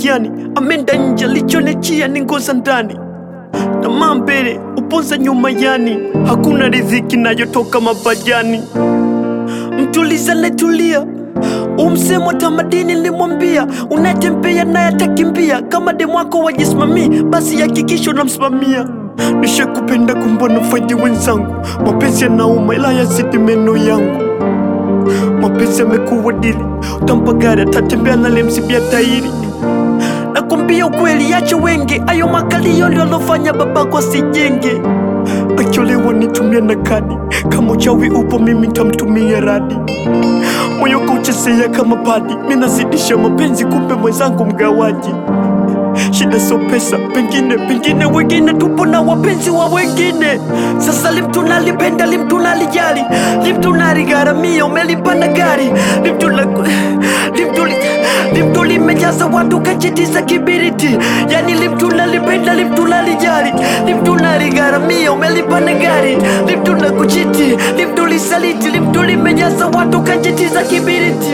majani, amenda nje, lichonechia ni ngoza ndani. Tamaa mbele, uponza nyuma yani, hakuna riziki nayotoka mapajani. Mtuliza netulia umsemo tamadini nilimwambia, unatembea naye atakimbia. Kama demu wako wajisimamii, basi hakikisha unamsimamia. Nishakupenda kumbona faidi wenzangu, mapenzi yanauma ila yazidi meno yangu. Mapenzi yamekuwa dili, utampa gari atatembea nalemsibia tairi. Nakwambia ukweli, yache wenge, ayo makalio ndio alofanya babako asijenge. Akiolewa nitumia na kadi, kama uchawi upo mimi nitamtumia radi. Moyo kauchezea kama padi, minazidisha mapenzi, kumbe mwenzangu mgawaji. Shida sio pesa, pengine pengine wengine tupo na wapenzi wa wengine. Sasa limtu nalipenda, limtu nalijali, limtu naligharamia, umelipanda gari, limtu na limtu li- limtu limejaza watu kajitiza kibiriti, yani limtu nalipenda, limtu nalijali, limtu naligharamia, umelipanda gari, limtu na kuchiti, limtu lisaliti, limtu limejaza watu kajitiza kibiriti.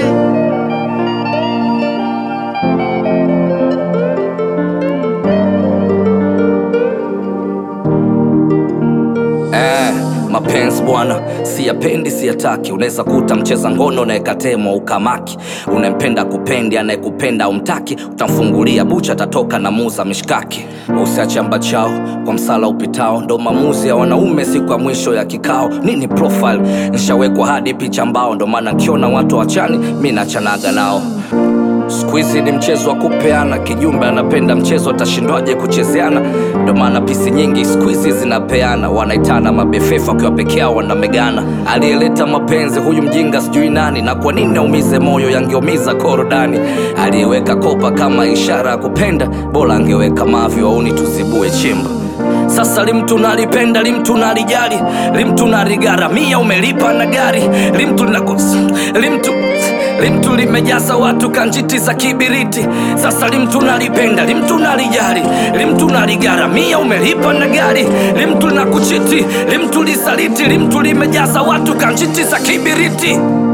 Eh, mapenzi bwana, siyapendi siyataki. Unaweza kuta mcheza ngono unayekatemwa ukamaki, unempenda kupendi, anayekupenda umtaki, utamfungulia bucha, atatoka na muza mishkaki. Usiache amba chao kwa msala upitao, ndo maamuzi ya wanaume siku ya mwisho ya kikao. Nini profile nishawekwa hadi picha mbao, ndo maana nkiona watu wachani mi nachanaga nao. Siku hizi ni mchezo wa kupeana, kijumbe anapenda mchezo, atashindwaje kuchezeana? Ndo maana pisi nyingi siku hizi zinapeana, wanaitana mabefefa wakiwa peke yao wanamegana. Aliyeleta mapenzi huyu mjinga sijui nani, na kwa nini aumize moyo, yangeumiza korodani. Aliyeweka kopa kama ishara ya kupenda, bora angeweka mavi, wauni tuzibue chimba. Sasa limtu nalipenda, limtu nalijali, limtu naligharamia, umelipa na gari, limtu nakos, limtu limtu limejaza watu kanjiti za kibiriti. Sasa limtu nalipenda, limtu nalijali, limtu naligharamia, umelipa na gari, limtu na kuchiti, limtu lisaliti, limtu limejaza watu kanjiti za kibiriti.